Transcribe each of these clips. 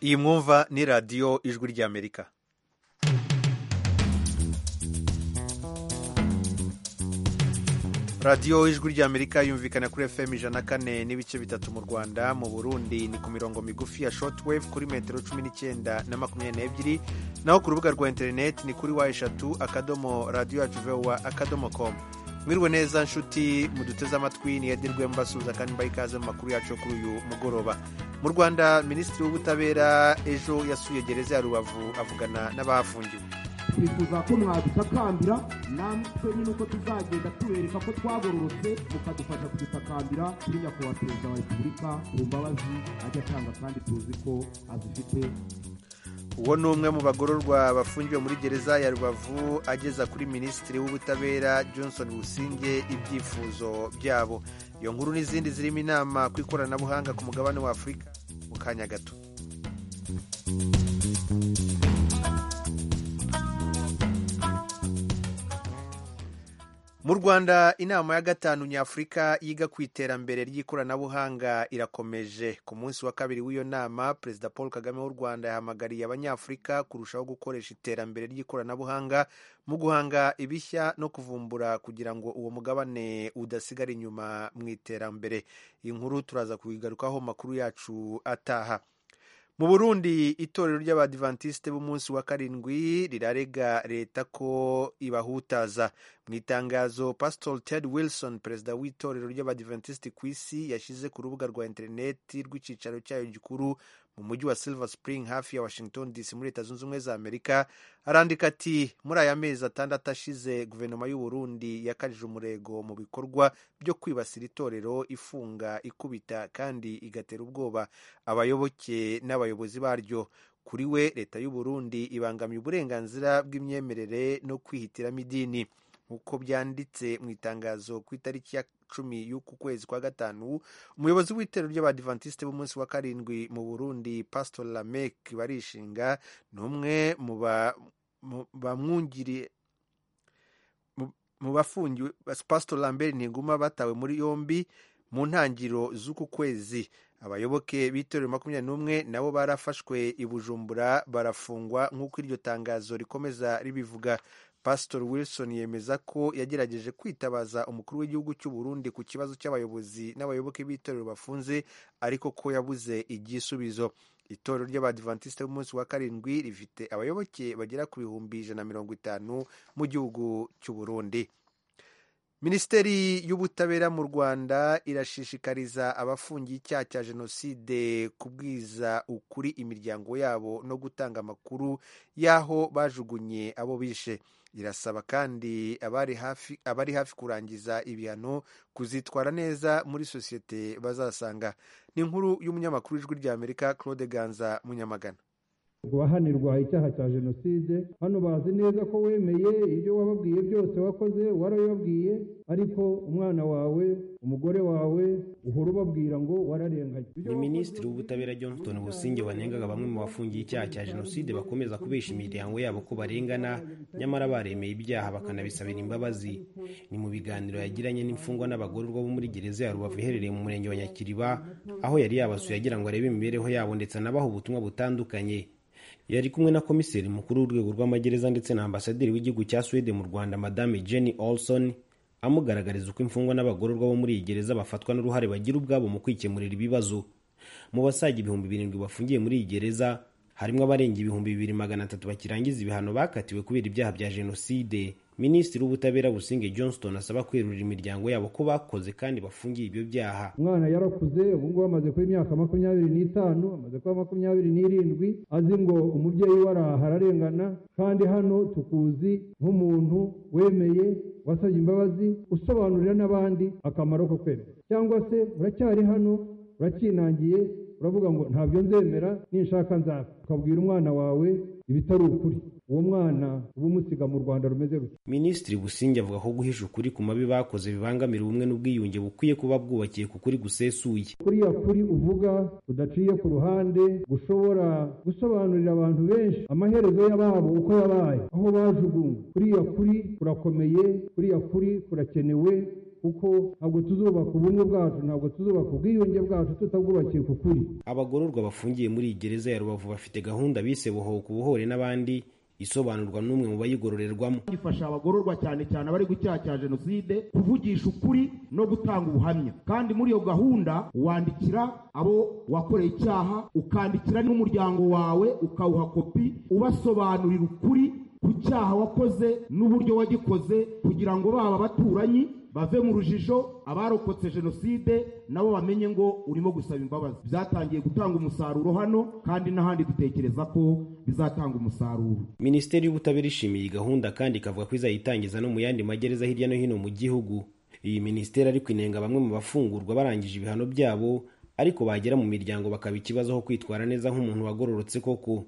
iyi mwumva ni radiyo ijwi ry'amerika radiyo ijwi ry'amerika yumvikana kuri fm ijana kane n'ibice bitatu mu rwanda mu burundi ni ku mirongo migufi ya shotwave kuri metero cumi n'icyenda na makumyabiri n'ebyiri naho ku rubuga rwa interineti ni kuri wa eshatu akadomo radiyo yacu vewa akadomo komu mwiriwe neza nshuti muduteze amatwi niyedirwe mbasuhuza kandi mbaha ikaze mu makuru yacu kuri uyu mugoroba mu rwanda minisitiri w'ubutabera ejo yasuye gereza ya rubavu avugana n'abahafungiwe twifuza ko mwadusakambira namwe nyine uko tuzagenda tubereka ko twagororotse mukadufasha kudutakambira kuri nyakubahwa perezida wa repubulika ku mbabazi ajya atanga kandi tuzi ko azifite uwo ni umwe mu bagororwa bafungiwe muri gereza ya rubavu ageza kuri minisitiri w'ubutabera johnson businge ibyifuzo byabo iyo nkuru n'izindi zirimo inama ku ikoranabuhanga ku mugabane wa afurika mu kanya gato mu rwanda inama ya gatanu nyafurika yiga ku iterambere ry'ikoranabuhanga irakomeje ku munsi wa kabiri w'iyo nama perezida paul kagame w'u rwanda yahamagariye abanyafurika kurushaho gukoresha iterambere ry'ikoranabuhanga mu guhanga ibishya no kuvumbura kugira ngo uwo mugabane udasigara inyuma mu iterambere iyi nkuru turaza kuyigarukaho makuru yacu ataha mu burundi itorero ry'abadivantisite b'umunsi wa karindwi rirarega leta ko ibahutaza mu itangazo pasitori ted wilson perezida w'itorero ry'abadivantisite ku isi yashyize ku rubuga rwa interineti rw'icyicaro cyayo gikuru mu mujyi wa silver spring hafi ya washington dc muri leta zunze ubumwe za amerika arandika ati muri aya mezi atandatu ashize guverinoma y'uburundi yakajije umurego mu bikorwa byo kwibasira itorero ifunga ikubita kandi igatera ubwoba abayoboke n'abayobozi baryo kuri we leta y'uburundi ibangamiye uburenganzira bw'imyemerere no kwihitiramo idini nk'uko byanditse mu itangazo ku itariki ya cumi y'uku kwezi kwa gatanu umuyobozi w'itorero ry'abadivantisite b'umunsi wa karindwi mu burundi pastor lamek barishinga ni umwe mu bamwungiriye mu bafungiwe pastor lambert ntiguma batawe muri yombi mu ntangiriro z'uku kwezi abayoboke b'itorero makumyabiri n'umwe nabo barafashwe i bujumbura barafungwa nk'uko iryo tangazo rikomeza ribivuga pastor wilson yemeza ko yagerageje kwitabaza umukuru w'igihugu cy'u burundi ku kibazo cy'abayobozi n'abayoboke b'itorero bafunze ariko ko yabuze igisubizo itorero ry'abadivantisite b'umunsi wa karindwi rifite abayoboke bagera ku bihumbi ijana na mirongo itanu mu gihugu cy'u burundi minisiteri y'ubutabera mu rwanda irashishikariza abafungiye icyaha cya jenoside kubwiza ukuri imiryango yabo no gutanga amakuru y'aho bajugunye abo bishe irasaba kandi abari hafi, abari hafi kurangiza ibihano kuzitwara neza muri sosiyete bazasanga ni inkuru y'umunyamakuru w'ijwi rya amerika claude ganza munyamagana wahanirwa icyaha cya jenoside hano bazi neza ko wemeye ibyo wababwiye byose wakoze warabibabwiye ariko umwana wawe umugore wawe uhora ubabwira ngo wararenganye ni minisitiri w'ubutabera johnston businge wanengaga bamwe mu bafungiye icyaha cya jenoside bakomeza kubesha imiryango yabo ko barengana nyamara baremeye ibyaha bakanabisabira imbabazi ni mu biganiro yagiranye n'imfungwa n'abagororwa bo muri gereza ya rubavu iherereye mu murenge wa nyakiriba aho yari yabasuye agira ngo arebe imibereho yabo ndetse anabaha ubutumwa butandukanye yari kumwe na komiseri mukuru w'urwego rw'amagereza ndetse na ambasaderi w'igihugu cya swede mu rwanda madame jenny olson amugaragariza uko imfungwa n'abagororwa bo muri iyi gereza bafatwa n'uruhare bagira ubwabo mu kwikemurira ibibazo mu basaga ibihumbi birindwi bafungiye muri iyi gereza harimo abarenga ibihumbi bibiri magana atatu bakirangiza ibihano bakatiwe kubera ibyaha bya jenoside minisitiri w'ubutabera businge johnston asaba kwerurira imiryango yabo ko bakoze kandi bafungiye ibyo byaha umwana yarakuze ubungubu amaze kuba imyaka makumyabiri n'itanu amaze kuba makumyabiri n'irindwi azi ngo umubyeyi we araha ararengana kandi hano tukuzi nk'umuntu wemeye wasabye imbabazi usobanurira n'abandi akamaro ko kwemera cyangwa se uracyari hano urakinangiye uravuga ngo ntabyo nzemera ninshaka nzapfa ukabwira umwana wawe ibitari ukuri uwo mwana uba umusiga mu rwanda rumeze rutya minisitiri businge avuga ko guhisha ukuri ku mabi bakoze bibangamira ubumwe n'ubwiyunge bukwiye kuba bwubakiye ku kuri gusesuye kuriya kuri uvuga udaciye ku ruhande gushobora gusobanurira abantu benshi amaherezo y'ababo uko yabaye aho bajugunywe kuriya kuri kurakomeye kuriya kuri kurakenewe kuko ntabwo tuzubaka ubumwe bwacu ntabwo tuzubaka ubwiyunge bwacu tutabwubakiye ku kuri abagororwa bafungiye muri iyi gereza ya rubavu bafite gahunda bise buhoka ubuhore n'abandi isobanurwa n'umwe mu bayigororerwamo gifasha abagororwa cyane cyane abari gucyaha cya jenoside kuvugisha ukuri no gutanga ubuhamya kandi muri iyo gahunda wandikira abo wakoreye icyaha ukandikira n'umuryango wawe ukawuha kopi ubasobanurira ukuri ku cyaha wakoze n'uburyo wagikoze kugira ngo baba abaturanyi bave mu rujijo abarokotse jenoside nabo bamenye ngo urimo gusaba imbabazi byatangiye gutanga umusaruro hano kandi n'ahandi dutekereza ko bizatanga umusaruro minisiteri y'ubutabera ishimiye iyi gahunda kandi ikavuga ko izayitangiza no mu yandi magereza hirya no hino mu gihugu iyi minisiteri ariko inenga bamwe mu bafungurwa barangije ibihano byabo ariko bagera mu miryango bakaba ikibazo aho kwitwara neza nk'umuntu wagororotse koko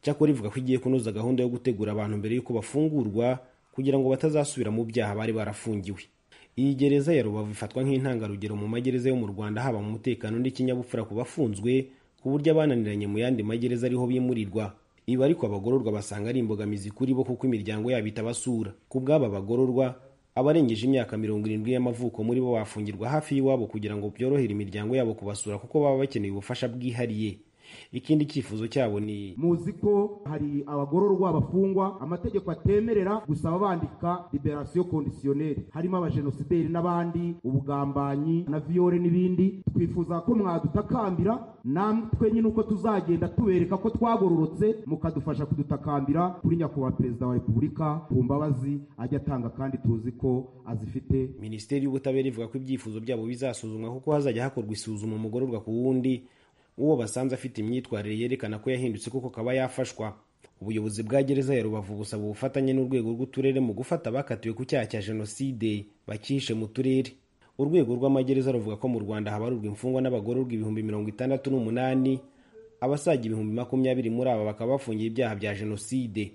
cyakora ivuga ko igiye kunoza gahunda yo gutegura abantu mbere y'uko bafungurwa kugira ngo batazasubira mu byaha bari barafungiwe iyi gereza ya rubavu ifatwa nk'intangarugero mu magereza yo mu rwanda haba mu mutekano n'ikinyabupfura ku bafunzwe ku buryo abananiranye mu yandi magereza ariho bimurirwa ibi ariko abagororwa basanga ari imbogamizi kuri bo kuko imiryango yabo itabasura ku bw'aba bagororwa abarengeje imyaka mirongo irindwi y'amavuko muri bo bafungirwa hafi y'iwabo kugira ngo byorohere imiryango yabo kubasura kuko baba bakeneye ubufasha bwihariye ikindi cyifuzo cyabo ni muzi ko hari abagororwa bafungwa amategeko atemerera gusaba bandika liberasiyo kondisiyoneri harimo abajenosideri n'abandi ubugambanyi na viyore n'ibindi twifuza ko mwadutakambira natwe nyine uko tuzagenda tubereka ko twagororotse mukadufasha kudutakambira kuri nyakubahwa perezida wa repubulika ku mbabazi ajya atanga kandi tuzi ko azifite minisiteri y'ubutabera ivuga ko ibyifuzo byabo bizasuzumwa kuko hazajya hakorwa isuzuma umugororwa ku wundi uwo basanze afite imyitwarire yerekana ko yahindutse kuko kaba yafashwa ubuyobozi bwa gereza ya rubavu busaba ubufatanye n'urwego rw'uturere mu gufata abakatiwe ku cyaha cya jenoside bakihishe mu turere urwego rw'amagereza ruvuga ko mu rwanda habarurwa imfungwa n'abagororwa ibihumbi mirongo itandatu n'umunani abasaga ibihumbi makumyabiri muri aba bakaba bafungiye ibyaha bya jenoside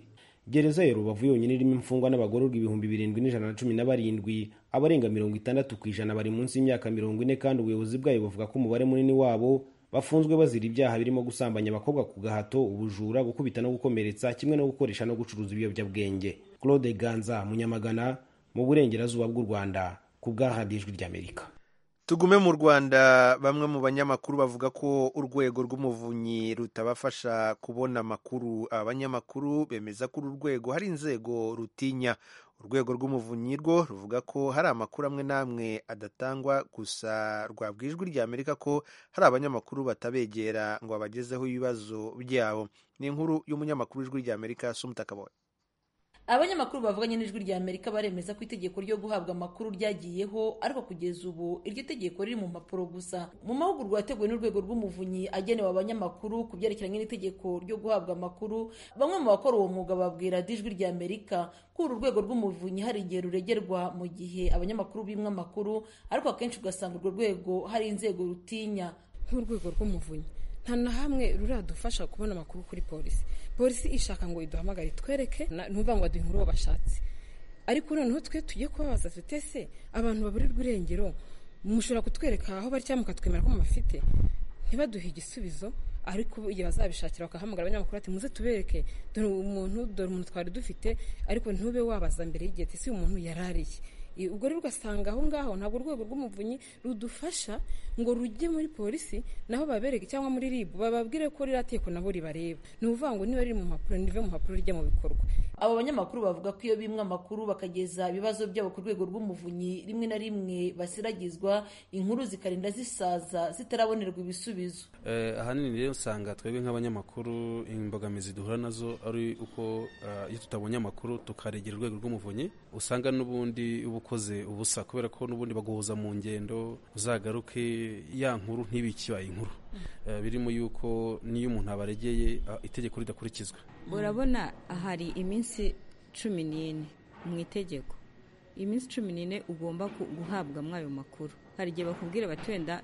gereza ya rubavu yonyine irimo imfungwa n'abagororwa ibihumbi birindwi n'ijana na cumi na barindwi abarenga mirongo itandatu ku ijana bari munsi y'imyaka mirongo ine kandi ubuyobozi bwayo buvuga ko umubare munini wabo bafunzwe bazira ibyaha birimo gusambanya abakobwa ku gahato ubujura gukubita no gukomeretsa kimwe no gukoresha no gucuruza ibiyobyabwenge claude ganza munyamagana mu burengerazuba bw'u rwanda ku bwahandi ijwi ry'amerika tugume mu rwanda bamwe mu banyamakuru bavuga ko urwego rw'umuvunyi rutabafasha kubona amakuru abanyamakuru bemeza ko uru rwego hari inzego rutinya urwego rw'umuvunyi rwo ruvuga ko hari amakuru amwe n'amwe adatangwa gusa rwabwijwi ry'amerika ko hari abanyamakuru batabegera ngo babagezeho ibibazo byabo ni inkuru y'umunyamakuru w'ijwi ry'amerika sumutakabonye abanyamakuru bavuganye n'ijwi rya amerika baremeza ko itegeko ryo guhabwa amakuru ryagiyeho ariko kugeza ubu iryo tegeko riri mu mpapuro gusa mu mahugurwa yateguwe n'urwego rw'umuvunyi agenewe abanyamakuru ku byerekeranye n'itegeko ryo guhabwa amakuru bamwe mu bakora uwo mwuga babwira ijwi rya amerika ko uru rwego rw'umuvunyi hari igihe ruregerwa mu gihe abanyamakuru bimwe amakuru ariko akenshi ugasanga urwo rwego hari inzego rutinya nk'urwego rw'umuvunyi nta na hamwe ruradufasha kubona amakuru kuri polisi polisi ishaka ngo iduhamagare twereke ntuvuga ngo aduhe inkuru bashatse ariko noneho twe tujye kubabaza tute se abantu baburirwa irengero mushobora kutwereka aho bari cyangwa mukatwemera ko mubafite ntibaduhe igisubizo ariko igihe bazabishakira bakahamagara abanyamakuru ati muze tubereke dore umuntu dore umuntu twari dufite ariko ntube wabaza mbere y'igihe ati si umuntu yarariye ubwo rero ugasanga aho ngaho ntabwo urwego rw'umuvunyi rudufasha ngo rujye muri polisi naho babereke cyangwa muri ribu bababwire ko ririya teko nabo ribareba ni ukuvuga ngo niba riri mu mpapuro ntive mu mpapuro rijya mu bikorwa abo banyamakuru bavuga ko iyo bimwe amakuru bakageza ibibazo byabo ku rwego rw'umuvunyi rimwe na rimwe basiragizwa inkuru zikarinda zisaza zitarabonerwa ibisubizo ahanini rero usanga twebwe nk'abanyamakuru imbogamizi duhura nazo ari uko iyo tutabonye amakuru tukaregera urwego rw'umuvunyi usanga n'ubundi ubu ukoze ubusa kubera ko n'ubundi baguhuza mu ngendo uzagaruke ya nkuru ntibikibaye inkuru birimo yuko n'iyo umuntu abaregeye itegeko ridakurikizwa urabona hari iminsi cumi n'ine mu itegeko iminsi cumi n'ine ugomba guhabwamo ayo makuru hari igihe bakubwira bati wenda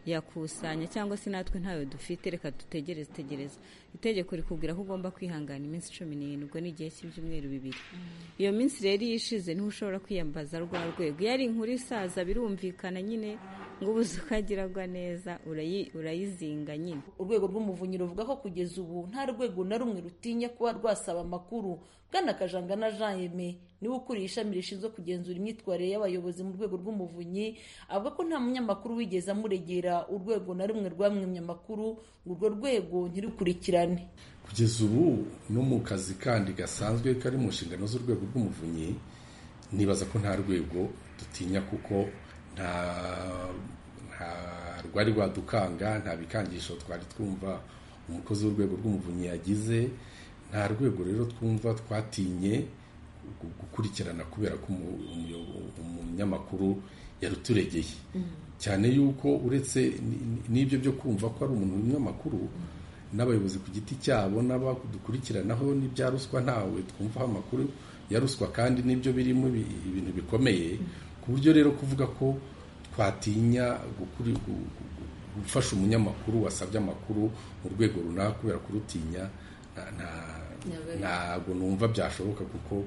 turacyayakusanya cyangwa se natwe ntayo dufite reka dutegereze tegereza itegeko rikubwira ko ugomba kwihangana iminsi cumi n'irindwi ubwo ni igihe cy'ibyumweru bibiri iyo minsi rero iyo ishize niho ushobora kwiyambaza rwa rwego iyo ari inkuru isaza birumvikana nyine ngo ubuze ukagiragwa neza urayizinga nyine urwego rw'umuvunyi ruvuga ko kugeza ubu nta rwego na rumwe rutinya kuba rwasaba amakuru bwana kajangana jean yeme niwe ukuriye ishami rishinzwe kugenzura imyitwarire y'abayobozi mu rwego rw'umuvunyi avuga ko nta munyamakuru wigeze amuregera urwego na rumwe rwamwimye amakuru ngo urwo rwego ntirukurikirane kugeza ubu no mu kazi kandi gasanzwe kari mu nshingano z'urwego rw'umuvunyi nibaza ko nta rwego dutinya kuko nta nta rwari rwadukanga nta bikangisho twari twumva umukozi w'urwego rw'umuvunyi yagize nta rwego rero twumva twatinye gukurikirana kubera ko umunyamakuru yaruturegeye cyane yuko uretse n'ibyo byo kumva ko ari umuntu w'umunyamakuru n'abayobozi ku giti cyabo n'abadukurikiranaho n'ibya ruswa ntawe twumvaho amakuru ya ruswa kandi n'ibyo birimo ibintu bikomeye ku buryo rero kuvuga ko twatinya gufasha umunyamakuru wasabye amakuru mu rwego runaka kubera kurutinya ntabwo numva byashoboka kuko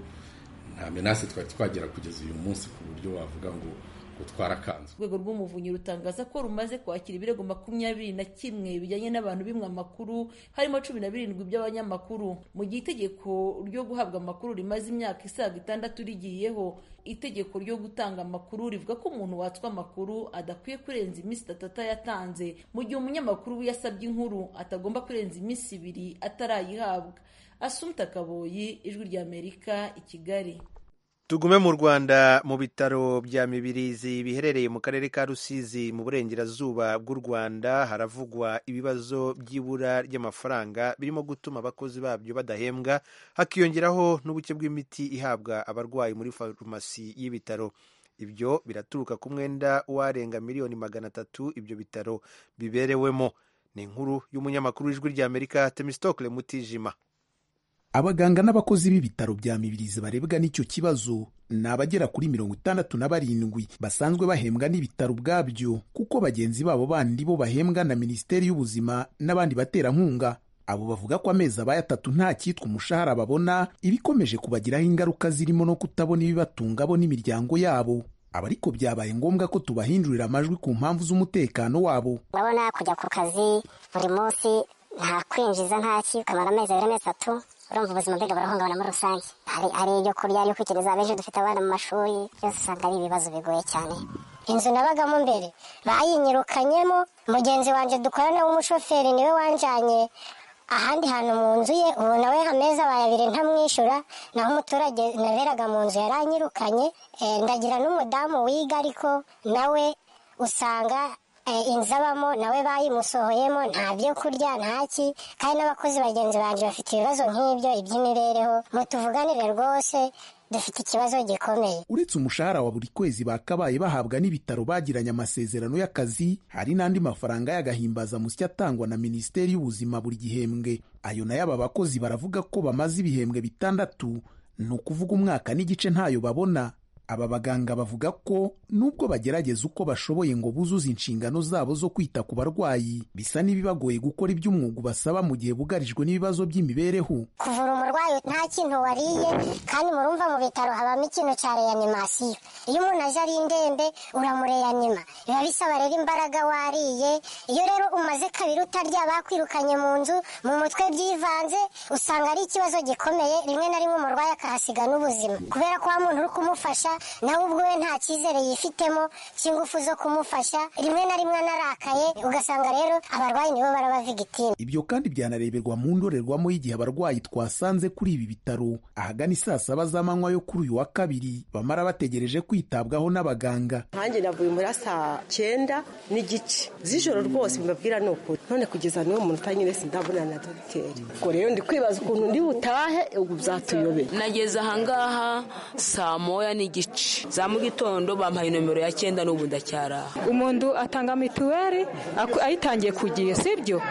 nta menase twari twagera kugeza uyu munsi ku buryo wavuga ngo urwego rw'umuvunyi rutangaza ko rumaze kwakira ibirego makumyabiri na kimwe bijyanye n'abantu bimwe amakuru harimo cumi na birindwi by'abanyamakuru mu gihe itegeko ryo guhabwa amakuru rimaze imyaka isaga itandatu rigiyeho itegeko ryo gutanga amakuru rivuga ko umuntu watswa amakuru adakwiye kurenza iminsi itatu yatanze mu gihe umunyamakuru we yasabye inkuru atagomba kurenza iminsi ibiri atarayihabwa asumta kaboyi ijwi ry'amerika i kigali tugume mu rwanda mu bitaro bya mibirizi biherereye mu karere ka rusizi mu burengerazuba bw'u rwanda haravugwa ibibazo by'ibura ry'amafaranga birimo gutuma abakozi babyo badahembwa hakiyongeraho n'ubuke bw'imiti ihabwa abarwayi muri farumasi y'ibitaro ibyo biraturuka ku mwenda w'arenga miliyoni magana atatu ibyo bitaro biberewemo ni inkuru y'umunyamakuru w'ijwi ry'amerika temisitokire mutijima abaganga n'abakozi b'ibitaro bya mibirizi barebwa n'icyo kibazo ni abagera kuri mirongo itandatu na barindwi basanzwe bahembwa n'ibitaro ubwabyo kuko bagenzi babo bandi bo bahembwa na minisiteri y'ubuzima n'abandi baterankunga abo bavuga ko amezi abaye atatu nta cyitwa umushahara babona ibikomeje kubagiraho ingaruka zirimo no kutabona ibibatunga bo n'imiryango yabo aba ariko byabaye ngombwa ko tubahindurira amajwi ku mpamvu z'umutekano wabo urabona kujya ku kazi buri munsi nta kwinjiza ntaki ukamara amezi abiri amezi atatu urumva ubuzima mbega burahungabana muri rusange hari ibyo kurya ari kwikiriza abejo dufite abana mu mashuri byose usanga ari ibibazo bigoye cyane inzu nabagamo mbere bayinyirukanyemo mugenzi wanjye dukorana w'umushoferi niwe wanjyanye ahandi hantu mu nzu ye ubu nawe amezi abaye abiri ntamwishyura naho umuturage naberaga mu nzu yaranyirukanye ndagira n'umudamu wiga ariko nawe usanga inzu abamo nawe bayimusohoyemo nta byo kurya ntaki kandi n'abakozi bagenzi banjye bafite ibibazo nk'ibyo iby'imibereho ngo tuvuganire rwose dufite ikibazo gikomeye uretse umushahara wa buri kwezi bakabaye bahabwa n'ibitaro bagiranye amasezerano y'akazi hari n'andi mafaranga y'agahimbazamusyi atangwa na minisiteri y'ubuzima buri gihembwe ayo nayo aba bakozi baravuga ko bamaze ibihembwe bitandatu ni ukuvuga umwaka n'igice ntayo babona aba baganga bavuga ko nubwo bagerageza uko bashoboye ngo buzuze inshingano zabo zo kwita ku barwayi bisa n'ibibagoye gukora iby'umwuga basaba mu gihe bugarijwe n'ibibazo by'imibereho kuvura umurwayi nta kintu wariye kandi murumva mu bitaro habamo ikintu cya reanimasiyo iyo umuntu aje ari indembe uramureyanima biba bisaba rero imbaraga wariye iyo rero umaze kabiri utarya bakwirukanye mu nzu mu mutwe byivanze usanga ari ikibazo gikomeye rimwe na rimwe umurwayi akahasiga n'ubuzima kubera ko wa muntu uri kumufasha nawe ubwe nta cyizere yifitemo cy'ingufu zo kumufasha rimwe na rimwe anarakaye ugasanga rero abarwayi nibo barabavigitira ibyo kandi byanareberwa mu ndorerwamo y'igihe abarwayi twasanze kuri ibi bitaro ahagana saa saba z'amanywa yo kuri uyu wa kabiri bamara bategereje kwitabwaho n'abaganga nkanjye navuye muri saa cyenda n'igice z'ijoro rwose mbabwira ni ukuri none kugeza n'uwo muntu utanyine sindabona na dogiteri ubwo rero ndi kwibaza ukuntu ndi butahe ubu byatuyobera nageze ahangaha saa moya n'igice za mu gitondo bampaye nomero ya cyenda n'ubu ndacyaraha umuntu atanga mituweli ayitangiye ku gihe sibyo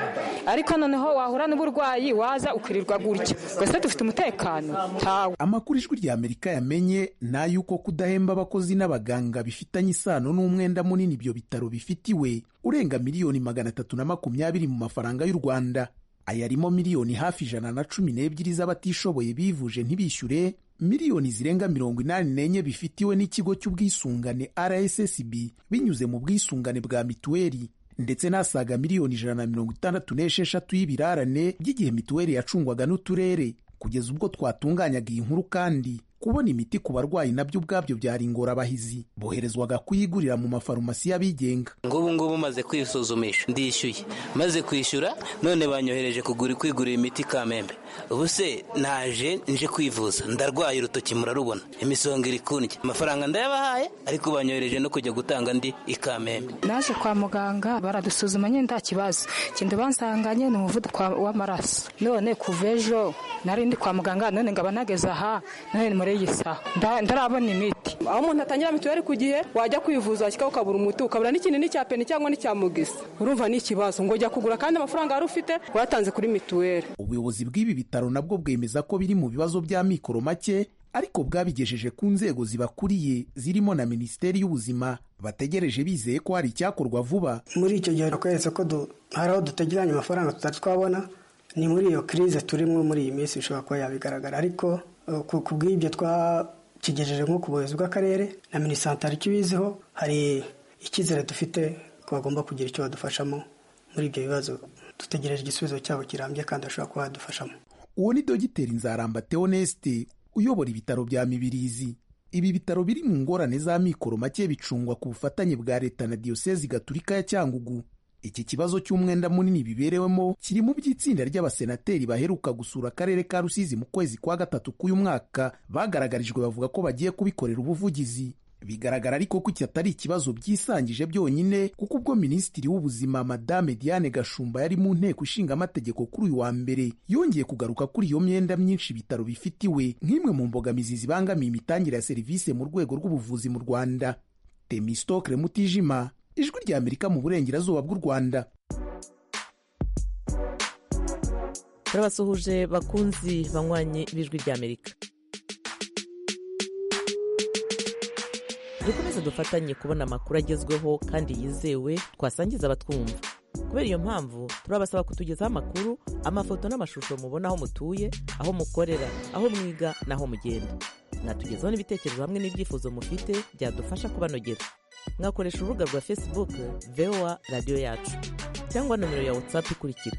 ariko noneho wahura n'uburwayi waza ukirirwa gutya gusa dufite umutekano ntawe amakuru ijwi rya amerika yamenye ni ay'uko kudahemba abakozi n'abaganga bifitanye isano n'umwenda munini ibyo bitaro bifitiwe urenga miliyoni magana atatu na makumyabiri mu mafaranga y'u rwanda ayarimo miliyoni hafi ijana na cumi n'ebyiri z'abatishoboye bivuje ntibishyure miliyoni zirenga mirongo inani n'enye bifitiwe n'ikigo cy'ubwisungane rssb binyuze mu bwisungane bwa mituweli ndetse n'asaga miliyoni ijana na mirongo itandatu n'esheshatu y'ibirarane by'igihe mituweli yacungwaga n'uturere kugeza ubwo twatunganyaga iyi nkuru kandi kubona imiti ku barwayi nabyo ubwabyo byari ingorabahizi boherezwaga kuyigurira mu mafarumasi y'abigenga ngubu ngubu maze kwisuzumisha ndishyuye maze kwishyura none banyohereje kugura kwigurira imiti kamembe ubu se naje nje kwivuza ndarwaye urutoki murarubona imisonga iri kundya amafaranga ndayabahaye ariko banyohereje no kujya gutanga ndi i kamembe naje kwa muganga baradusuzuma nyine nta kibazo ikintu bansanganye ni umuvuduko w'amaraso none kuva ejo nari ndi kwa muganga none ngaba nageze aha none ni muri iyi saha ndarabona imiti aho umuntu atangira mituweli ku gihe wajya kwivuza kikaba ukabura umuti ukabura n'ikintu n'icya peni cyangwa n'icya mugisa urumva ni ikibazo ngo ujya kugura kandi amafaranga wari ufite watanze kuri mituweli ubuyobozi bw'ibi bitaro nabwo bwemeza ko biri mu bibazo bya mikoro make ariko bwabigejeje ku nzego zibakuriye zirimo na minisiteri y'ubuzima bategereje bizeye ko hari icyakorwa vuba muri icyo gihe bakweretse ko hari aho dutegeranye amafaranga tutari twabona ni muri iyo kirize turimo muri iyi minsi bishobora kuba yabigaragara ariko ku bw'ibyo twakigejeje nko ku buyobozi bw'akarere na minisantari ikibiziho hari icyizere dufite ko bagomba kugira icyo badufashamo muri ibyo bibazo dutegereje igisubizo cyabo kirambye kandi bashobora kuba badufashamo uwo ni dogiteri nzaramba theoneste uyobora ibitaro bya mibirizi ibi bitaro biri mu ngorane za mikoro make bicungwa ku bufatanye bwa leta na diyosezi gaturika ya cyangugu iki kibazo cy'umwenda munini biberewemo kiri mu by'itsinda ry'abasenateri baheruka gusura akarere ka rusizi mu kwezi kwa gatatu k'uyu mwaka bagaragarijwe bavuga ko bagiye kubikorera ubuvugizi bigaragara ariko ko iki atari ikibazo byisangije byonyine kuko ubwo minisitiri w'ubuzima madame diane gashumba yari mu nteko ishinga amategeko kuri uyu wa mbere yongeye kugaruka kuri iyo myenda myinshi ibitaro bifitiwe nk'imwe mu mbogamizi zibangamiye imitangire ya serivisi mu rwego rw'ubuvuzi mu rwanda temistokre mutijima ijwi rya amerika mu burengerazuba bw'u rwanda turabasuhuje bakunzi banywanyi b'ijwi rya amerika dukomeze dufatanye kubona amakuru agezweho kandi yizewe twasangiza abatwumva kubera iyo mpamvu turabasaba kutugezaho amakuru amafoto n'amashusho mubona aho mutuye aho mukorera aho mwiga n'aho mugenda mwatugezaho n'ibitekerezo hamwe n'ibyifuzo mufite byadufasha kubanogera mwakoresha urubuga rwa facebook voa radiyo yacu cyangwa nomero ya whatsapp ikurikira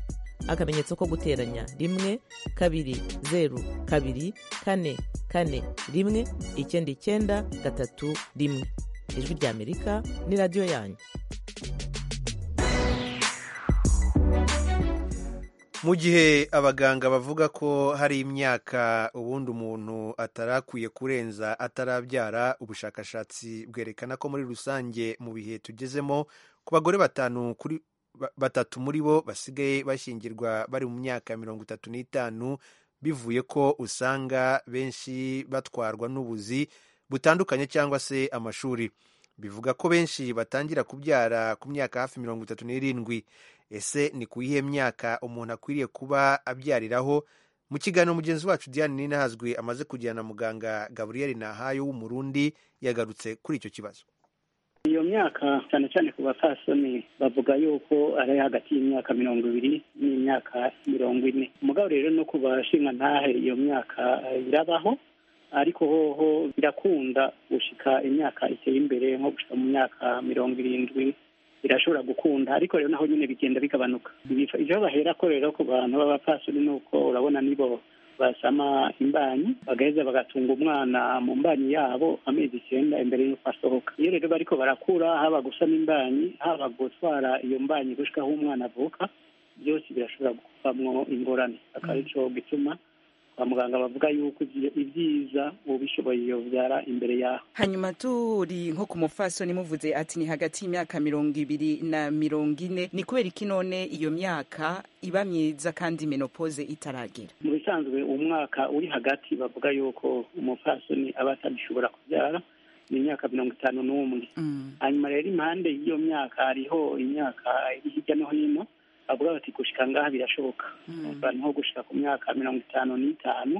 akamenyetso ko guteranya rimwe kabiri zeru kabiri kane kane rimwe icyenda icyenda gatatu rimwe ijwi rya amerika ni radiyo yanyu mu gihe abaganga bavuga ko hari imyaka ubundi umuntu atarakwiye kurenza atarabyara ubushakashatsi bwerekana ko muri rusange mu bihe tugezemo ku bagore batanu kuri batatu muri bo basigaye bashyingirwa bari mu myaka ya mirongo itatu n'itanu bivuye ko usanga benshi batwarwa n'ubuzi butandukanye cyangwa se amashuri bivuga ko benshi batangira kubyara ku myaka hafi mirongo itatu n'irindwi ese ni ku iyihe myaka umuntu akwiriye kuba abyariraho mu kiganiro mugenzi wacu diane ninahazwi amaze kujyana na muganga gaburiyeri nahayo w'umurundi yagarutse kuri icyo kibazo iyo myaka cyane cyane ku basasoni bavuga yuko ari hagati y'imyaka mirongo ibiri n'imyaka mirongo ine umugabo rero no ku bashinga ntahe iyo myaka irabaho ariko hoho birakunda gushika imyaka iteye imbere nko gushika mu myaka mirongo irindwi birashobora gukunda ariko rero naho nyine bigenda bigabanuka ibyo bahera ko rero ku bantu b'abapfasoni ni uko urabona nibo basama imbanyi bagaheza bagatunga umwana mu mbanyi yabo amezi icyenda imbere y'uko asohoka iyo rero bariko barakura haba gusama imbanyi haba gutwara iyo mbanyi gushika aho umwana avuka byose birashobora kuvamwo ingorane akaba aricyo gituma kwa muganga bavuga yuko ibyiza ubishoboye yobyara imbere yaho hanyuma turi nko ku mufasoni muvuze ati ni hagati y'imyaka mirongo ibiri na mirongo ine ni kubera iki none iyo myaka iba myiza kandi menopoze itaragera mu bisanzwe umwaka uri hagati bavuga yuko umufasoni aba atagishobora kubyara ni imyaka mirongo itanu n'umwe hanyuma rero impande y'iyo myaka hariho imyaka iri hirya no hino bavuga bati gushika ngaha birashoboka abantu nko gushika ku myaka mirongo itanu n'itanu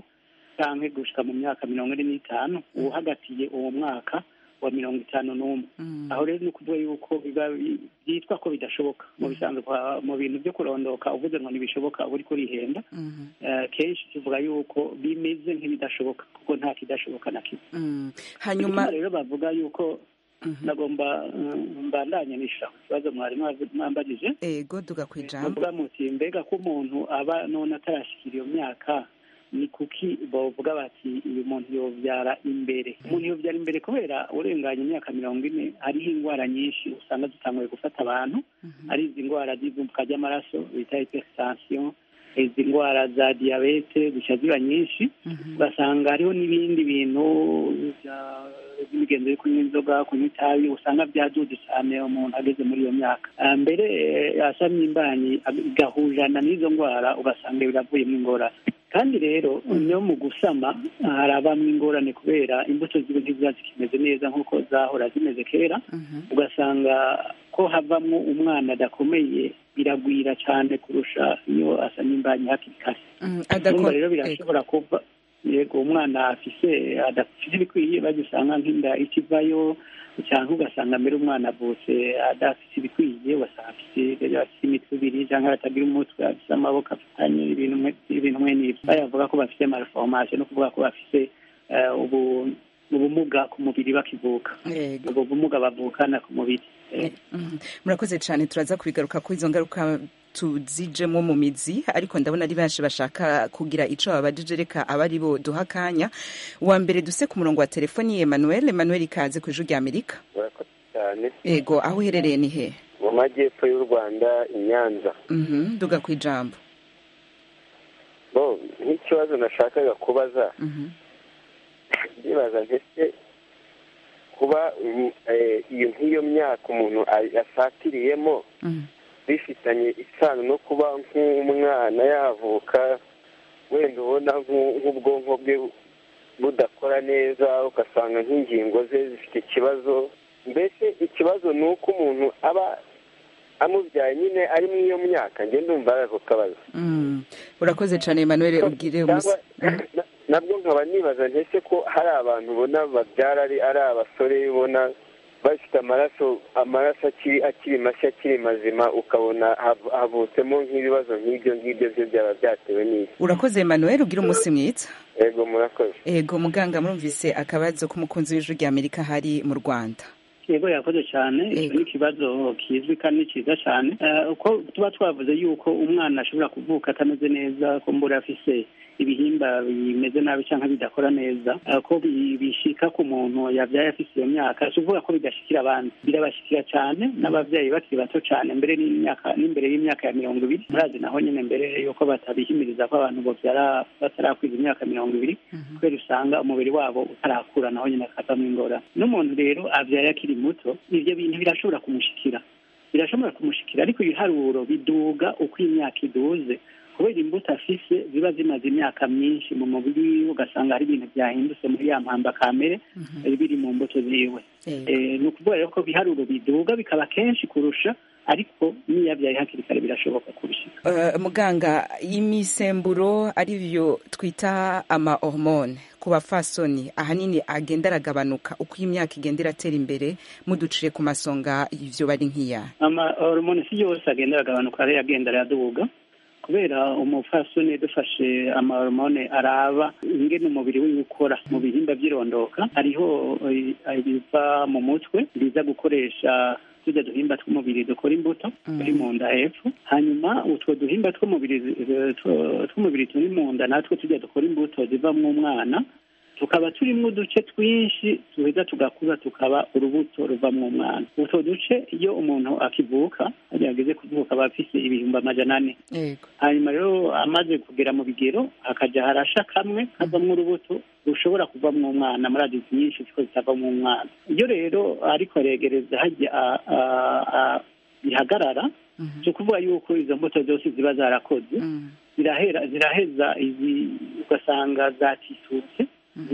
cyangwa gushika mu myaka mirongo ine n'itanu uhagatiye uwo mwaka wa mirongo itanu n'umwe aho rero ni ukuvuga yuko byitwa ko bidashoboka mu bisanzwe mu bintu byo kurondoka uvuze ngo ntibishoboka uba uriko urihenda kenshi tuvuga yuko bimeze nk'ibidashoboka kuko nta kidashoboka na kimwe hanyuma rero bavuga yuko nagomba mbandanyanisha ikibazo mwarimu mwambagije ego duga ku ijambo muti mbega ko umuntu aba none atarashyikira iyo myaka ni kuki bavuga bati uyu muntu yobyara imbere umuntu yobyara imbere kubera urenganya imyaka mirongo ine hariho indwara nyinshi usanga zitanguye gufata abantu ari izi ndwara z'ivumbuka ry'amaraso bita hypertension izi ndwara za diyabete gushya ziba nyinshi basanga hariho n'ibindi bintu by'imigenzo yo kunywa inzoga kunywa itabi usanga byaduje cyane umuntu ageze muri iyo myaka Ah, mbere asamye imbanyi igahujana n'izo ndwara ugasanga biravuyemo ingorane kandi rero no mu gusama hari abamwe ingorane kubera imbuto ziba ntiziba zikimeze neza nk'uko zahora zimeze kera ugasanga ko havamo umwana adakomeye biragwira cyane kurusha iyo asamye imbanyi hakiri kare adako- urumva rero birashobora kuba yego umwana afise adafite ibikwiye bagisanga nk'inda ikivayo cyangwa ugasanga mbere umwana avutse adafite ibikwiye ugasanga afite afite imitwe ibiri cyangwa atagira umutwe afite amaboko afatanye ibintu mwe- ibintu mwe nibyo bayavuga ko bafite malformation no kuvuga ko bafite eh, ubu- ubumuga ku mubiri bakivuka ubwo bumuga bavukana ku mubiri Eh, murakoze cyane turaza kubigaruka ko izo ngaruka tuzijemo mu mizi ariko ndabona ari benshi bashaka kugira ico babajije reka abari bo duha akanya wa mbere duse ku murongo wa telefoni emmanuel emmanuel ikaze ku ijwi rya amerika murakoze cyane ego aho uherereye ni he mu majyepfo y'u rwanda i nyanza Mhm, duga ku ijambo bo nk'ikibazo nashakaga kubaza ndibaza ndetse kuba mm, eh, iyo nk'iyo myaka umuntu a- asatiriyemo bifitanye isano no kuba nk'umwana yavuka wenda ubona nk'u- nk'ubwonko bwe budakora neza ugasanga nk'ingingo ze zifite ikibazo mbese ikibazo ni uko umuntu aba amubyaye nyine ari muri iyo myaka njye ndumva ari ako kabazo Mm, urakoze cyane emmanuel ubwire umusi Cyangwa- nabwo nkaba nibaza ntese ko hari abantu ubona babyara ari ari abasore ubona bafite amaraso amaraso akiri akiri mashya akiri mazima ukabona hav- havutsemo nk'ibibazo nk'ibyo ngibyo byo byaba byatewe n'iki urakoze emmanuel ubwire umunsi mwiza ego murakoze ego muganga murumvise akabazo k'umukunzi w'ijwi rya amerika hari mu rwanda yego yakoze cyane icyo ni ikibazo kizwi kandi cyiza cyane Eh, uko tuba twavuze yuko umwana ashobora kuvuka atameze neza ko mbura afise ibihimba bimeze nabi cyangwa bidakora neza eh, ko bi- bishika ku muntu yabyaye afise iyo myaka si ukuvuga ko bidashikira abandi birabashikira cyane n'ababyeyi bakiri bato cyane mbere n'imyaka n'imbere y'imyaka ya mirongo ibiri murazi naho nyine mbere yuko batabihimiriza ko abantu babyara batarakwiza imyaka mirongo ibiri kubera usanga umubiri wabo utarakura naho nyine akavamo ingorane n'umuntu rero abyara akiri muto ibyo bintu birashobora kumushikira birashobora kumushikira ariko ibiharuro biduga uko imyaka iduze kubera imbuto afise ziba zimaze imyaka myinshi mu mubiri wiwe ugasanga hari ibintu byahindutse muri ya mpamba kamere eh, biri mu mbuto ziwe Eh, ni ukuvuga rero ko ibiharuro biduga bikaba kenshi kurusha ariko n'iyo abyaye hakiri kare birashoboka kurusha Eh, muganga imisemburo ariyo twita ama hormone ku bafasoni ahanini agenda aragabanuka uko imyaka igenda iratera imbere muducire ku masonga ivyo bari nk'iya ama hormone si yose agenda aragabanuka ariyo agenda araduga kubera umupfasoni dufashe ama hormone araba ingene umubiri wiwe ukora mu bihimba by'irondoka hariho eh, ibiva mu mutwe biza gukoresha tujya duhimba tw'umubiri dukora imbuto turi mu nda hepfo hanyuma utwo duhimba tw'umubiri eh, two- tw'umubiri turi mu nda natwo tujya dukora imbuto ziva mu mwana tukaba turimo uduce twinshi duheza tugakura tukaba urubuto ruva mu mwana utwo duce iyo umuntu akivuka ageze kuvuka aba afite ibihumbi amajana ane hanyuma rero amaze kugera mu bigero hakajya harasha kamwe kavamo urubuto rushobora kuvamo umwana muri adizi nyinshi ziko zitavamo umwana iyo rero ariko aregereza hajya a- a- a- bihagarara si ukuvuga yuko izo mbuto zose ziba zarakoze zirahera ziraheza izi ugasanga zatitutse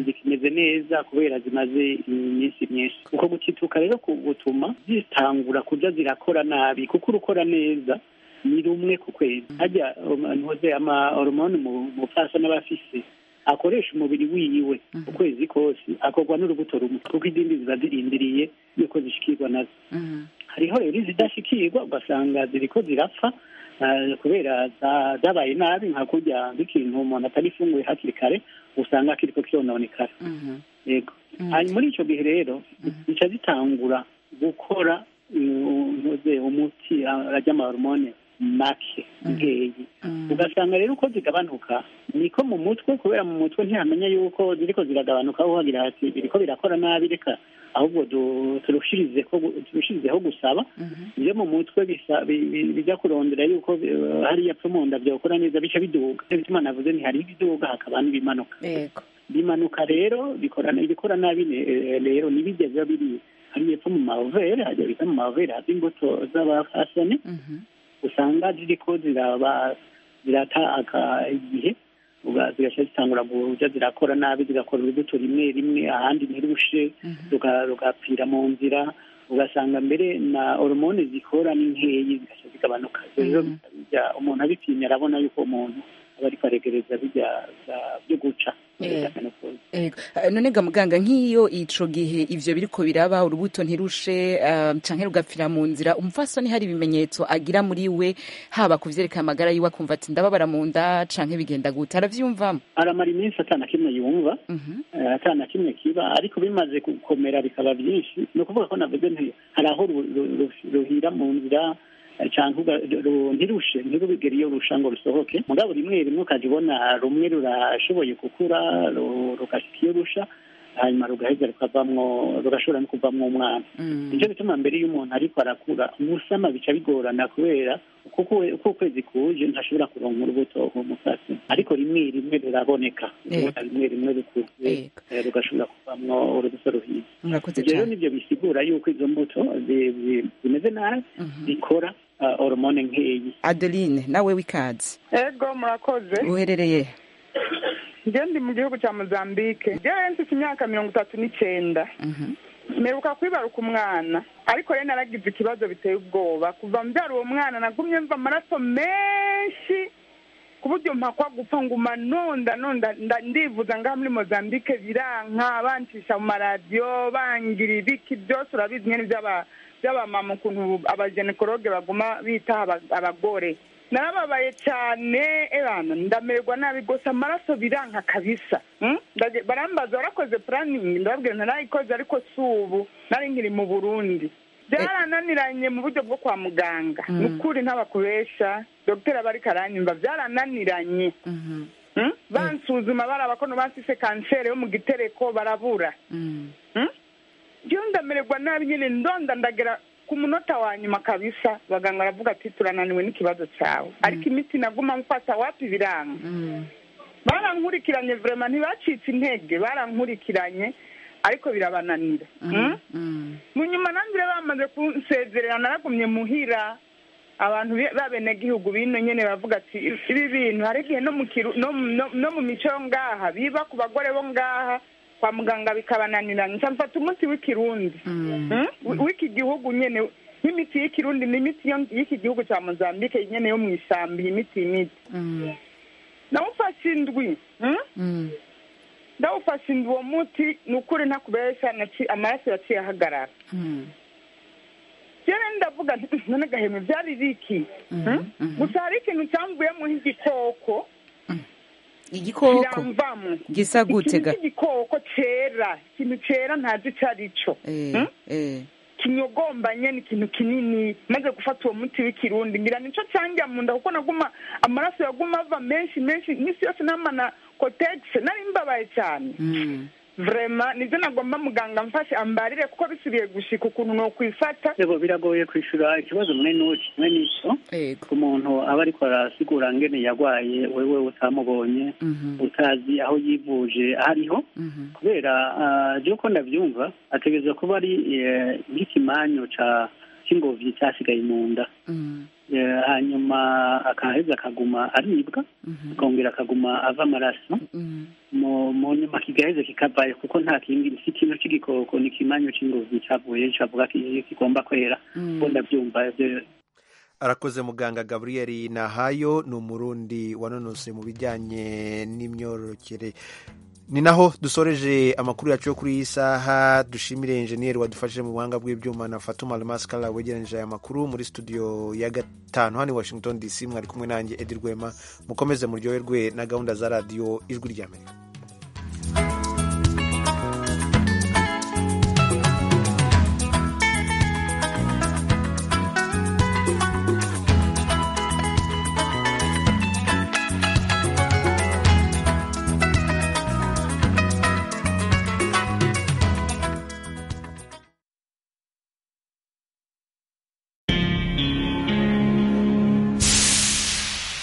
zikimeze neza kubera zimaze iminsi myinshi uko gutituka rero ku- gutuma zitangura kurya zirakora nabi kuko urukora neza ni rumwe ku kwezi hajya ntuze ama hormone mu mufasha n'abafise akoresha umubiri wiwe ukwezi kose akorwa n'urubuto rumwe kuko izindi ziba zirindiriye yuko zishikirwa nazo hariho rero izidashikirwa ugasanga ziriko zirapfa eh, kubera za- zabaye nabi nka kurya nk'ikintu umuntu atarifunguye hakiri kare usanga kiriko kirononekara yego hanyuma muri icyo gihe rero zica zitangura gukora mm, ntuze umuti arya amahormone make ubwenge ugasanga rero uko zigabanuka niko mu mutwe kubera mu mutwe ntihamenya yuko ziriko ziragabanuka aho hagira hati biriko birakora nabi reka ahubwo du- turushirize ko- turushirizeho gusaba ibyo mu mutwe bisa- bi- bi- bijya kurondera yuko eh, hariya pfa munda byakora neza bica biduga Nico gituma navuze nti hari ibiduga hakaba n'ibimanuka bimanuka rero bikora ibikora nabi eh, rero ntibijya biba biri hariya pfa mu mavere hajya bita mu mavere hava imbuto z'abafasoni usanga ziriko ziraba zirata aka- igihe uga- zigaca zitangura kuja zirakora nabi zigakora urubuto rimwe rimwe ahandi ntirushe ruga- rugapfira mu nzira ugasanga mbere na horomone zikora ni nkeyi zigaca zigabanuka Ivyo rero bijya umuntu abitinye arabona yuko umuntu aba ariko aregereza bijya bijya- byo guca Ego. Eh, none ga muganga nk'iyo ico gihe ivyo biriko biraba urubuto ntirushe eh, canke rugapfira mu nzira umupfasoni hari ibimenyetso agira muri we haba kuvyerekana amagara yiwe akumva ati ndababara mu nda canke bigenda gute aravyumvamo aramara iminsi atana kimwe yumva Eh, akana kimwe kiba ariko bimaze gukomera bikaba byinshi ni ukuvuga ko navuze nti hari aho ru- ru- ru- ruhira mu nzira eh, canke uga- ru- ntirushe ntirubigere iyo rusha ngo rusohoke mugabo rimwe rimwe ukajya ubona rumwe rurashoboye gukura ru- rugashika iyo rusha hanyuma rugaheza rukavamwo rugashobora no kuvamwo umwana nicyo gituma mbere iyo umuntu ariko arakura umusama bica bigorana kubera kuko uko ukwezi kuje ntashobora kuronka urubuto umusatsi ariko rimwe rimwe ruraboneka Yego. rimwe rimwe rukuze eh, rugashobora kuvamwo urubuto ruhiye murakoze ibyo rero cane nibyo bisigura yuko izo mbuto zi- zi- zimeze nabi zikora ah, horomone nkeyi adeline nawe w'ikazi ego murakoze uherereye he? njye ndi mu gihugu cya mozambique njyewe mfite imyaka mirongo itatu n'icyenda mperuka kwibaruka umwana ariko rero naragize ikibazo biteye ubwoba kuva mbyara uwo mwana nagumye mva amaraso menshi ku buryo mpakwa gupfa nguma nonda nonda nda- ndivuza ngaha muri mozambique biranka bancisha mu maradiyo bangira ibiki byose urabizi nyine by'aba- by'abamama ukuntu abajenekologe baguma bitaho aba- abagore narababaye cyane ebana ndamerwa nabi gusa amaraso biranka kabisa Mm? Ndaje- barambaza warakoze puraningi ndababwira ntarayikoze ariko si ubu nari nkiri mu burundi byarananiranye mu buryo bwo kwa muganga ni ukuri ntabakubesha dogiteri aba ariko aranyumva byarananiranye Mm? bansuzuma baraba ko bansise kanseri yo mu gitereko barabura njyewe ndamererwa nabi nyine ndonda ndagera ku munota wa nyuma kabisa abaganga baravuga ati turananiwe n'ikibazo cyawe ariko imiti naguma mfata wapi biranga barankurikiranye vraiment ntibacitse intege barankurikiranye ariko birabananira Mm? mu nyuma nangire bamaze kunsezerera naragumye muhira abantu be- b'abenegihugu bino nyene bavuga ati ibi bintu hari igihe no mu kiru- no mu- no- no mu mico yo ngaha biba ku bagore bo ngaha kwa muganga bikabananirana nca mfata umuti w'ikirundi Mm? Wi- w'iki gihugu nyene nk'imiti y'ikirundi ni imiti yo- y'iki gihugu ca mozambike nyene yo mw'isambi imiti imiti nawufashe indwi Mm? ndawufashe indwi uwo muti ni ukuri ntakubesha naci- amaraso yaciye ahagarara rero ndavuga nti "Mm, none gahema byari biki Mm? gusa hari ikintu cyamvuyemo nk'igikoko Igikoko? kiramvamo Gisa gute Ikintu ga? cy'igikoko cera ikintu cera ntazi icyo ari cyo eh, eh. kinyogombanye ni ikintu kinini maze gufata uwo muti w'ikirundi ngira nico cyanjya mu nda kuko naguma amaraso yaguma ava menshi menshi iminsi yose namana kotegisi nari mbabaye cyane vrema nibyo nagomba muganga amfashe ambarire kuko bisubiye gushika ukuntu nokwifata yego biragoye kwishyura ikibazo mwe n'uki mwe n'icyo ku muntu aba ariko arasigura ngene yarwaye wewe utamubonye utazi aho yivuje ariho kubera ah, je uko ndavyumva ategereza kuba ari eh, nk'ikimanyo ca cy'ingovyi cyasigaye mu nda Eh, hanyuma akaheza akaguma aribwa akongera akaguma ava amaraso mu mu nyuma kigaheze kikavayo kuko nta kindi si ikintu cy'igikoko ni ikimanyo cy'ingozi cyavuye cavuga ki- kigomba kwera Mm. bo ndabyumva ibyo- arakoze muganga gabriel nahayo ni umurundi wanonose mu bijyanye n'imyororokere ni naho dusoreje amakuru yacu yo kuri iyi saha dushimire enjeniyeri wadufashije mu buhanga bw'ibyuma na fatuma almaskara wegeranyije aya makuru muri studio ya gatanu hano i washington dc mwari kumwe nanjye edi rwema mukomeze muryoherwe na gahunda za radiyo ijwi ry'amerika